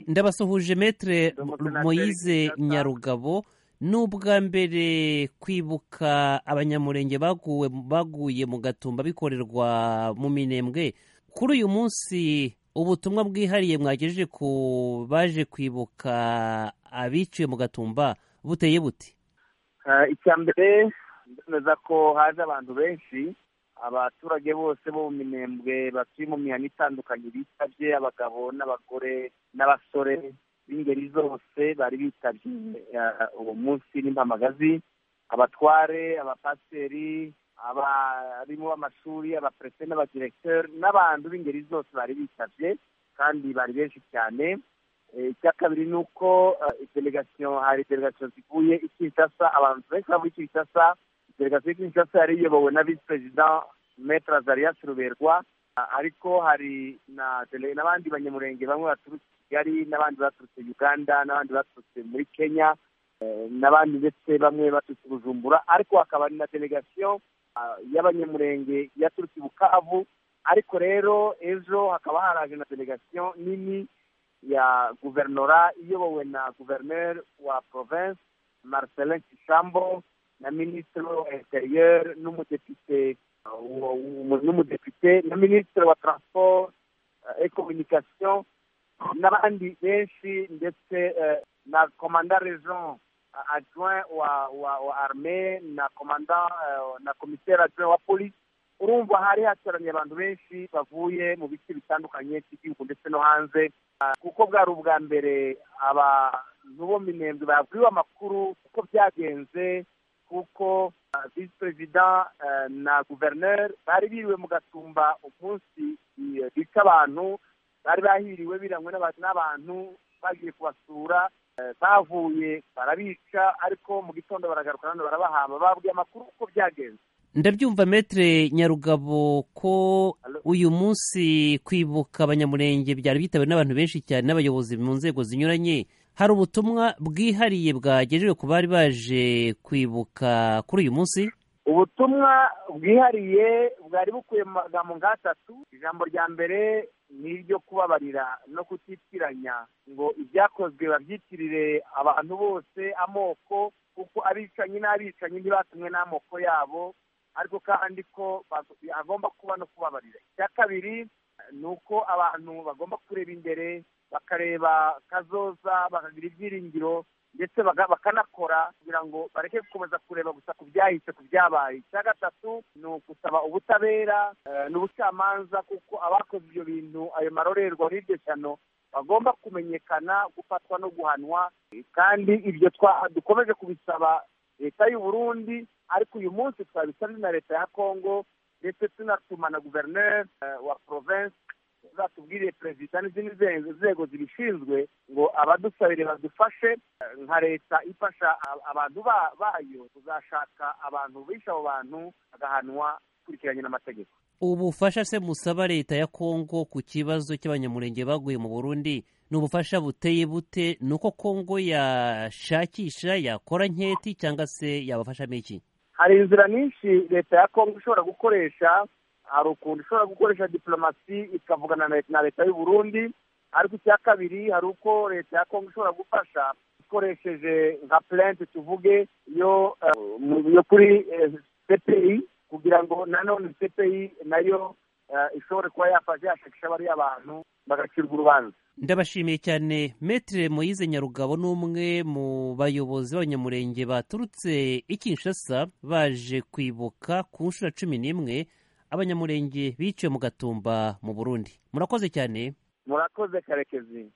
ndabasuhuje metere moyize nyarugabo ni ubwa mbere kwibuka abanyamurenge baguwe baguye mu gatumba bikorerwa mu minembwe kuri uyu munsi ubutumwa bwihariye mwagejeje ku baje kwibuka abiciwe mu gatumba buteye buti icya mbere ndemeza ko haje abantu benshi abaturage bose bo mu minembwe batuye mu mihanda itandukanye bitabye abagabo n'abagore n'abasore b'ingeri zose bari bitabye uwo munsi n'impamagazi abatware abapasiteri abarimu b'amashuri abaperese n'abadiregiteri n'abantu b'ingeri zose bari bitabye kandi bari benshi cyane icya kabiri ni uko delegasiyo hari delegasiyo zivuye i kinshasa abantu benshi bavuye i kinshasa delegasiyo ya kinshasa yari iyobowe na visi perezida metere azarias ruberwa ariko hari n'abandi banyamurenge bamwe baturutse kigali n'abandi baturutse uganda n'abandi baturutse muri kenya n'abandi ndetse bamwe baturutse bujumbura ariko hakaba na delegasiyo y'abanyamurenge yaturutse bukavu ariko rero ejo hakaba haraje na delegasiyo nini ya guverinora iyobowe na guverineri wa province marcelin kishambo na minisitiri wa interieur n'umudepite n'umudepite na minisitiri wa transport et communication n'abandi benshi ndetse na komanda region adjoint wa wa wa armée na komanda na commissaire adjoint wa police urumva hari hateraniye abantu benshi bavuye mu bice bitandukanye by'igihugu ndetse no hanze kuko bwari ubwa mbere abantu bo minembwe babwiwe amakuru uko byagenze kuko visi perezida na guverineri bari biriwe mu gatumba umunsi bica abantu bari bahiriwe birangwe n'abantu bagiye kubasura bavuye barabica ariko mu gitondo baragaruka none barabahamba babwiye amakuru uko byagenze ndabyumva metere nyarugabo ko uyu munsi kwibuka abanyamurenge byari bitawe n'abantu benshi cyane n'abayobozi mu nzego zinyuranye hari ubutumwa bwihariye bwagejewe ku bari baje kwibuka kuri uyu munsi ubutumwa bwihariye bwari bukuye mu magambo nk'atatu ijambo rya mbere ni iryo kubabarira no kutitiranya ngo ibyakozwe babyitirire abantu bose amoko kuko abicanyi n'abicanyi ntibatumwe n'amoko yabo ariko kandi ko agomba kuba no kubabarira icya kabiri ni uko abantu bagomba kureba imbere bakareba kazoza bakagira ibyiringiro ndetse bakanakora kugira ngo bareke gukomeza kureba gusa ku byahise ku byabaye icya gatatu ni ugusaba ubutabera n'ubucamanza kuko abakoze ibyo bintu ayo marorerwa n'iryo shyano bagomba kumenyekana gufatwa no guhanwa kandi ibyo dukomeje kubisaba leta y'u Burundi ariko uyu munsi twabisabye na leta ya kongo ndetse tunatuma na guverineri wa province zatubwiriye perezida n'izindi nzego zibishinzwe ngo abadusabire badufashe nka leta ifasha abantu bayo kuzashaka abantu bishe abo bantu bagahanwa ukurikiranye n'amategeko ubufasha se musaba leta ya kongo ku kibazo cy'abanyamurenge baguye mu burundi ni ubufasha buteye bute ni uko kongo yashakisha yakora nketi cyangwa se yabafashamo iki hari inzira nyinshi leta ya kongo ishobora gukoresha hari ukuntu ishobora gukoresha diplomasi ikavugana na leta y'u Burundi ariko icya kabiri hari uko leta ya kongo ishobora gufasha ikoresheje nka plente tuvuge yo kuri cpi kugira ngo nanone cpi nayo ishobore kuba yafasha yashakisha bariya abantu bagacirwa urubanza ndabashimiye cyane metere moyize nyarugabo ni umwe mu bayobozi b'abanyamurenge baturutse i kinshasa baje kwibuka ku nshuro cumi n'imwe abanyamurenge biciwe mu gatumba mu burundi murakoze cyane murakoze karekezi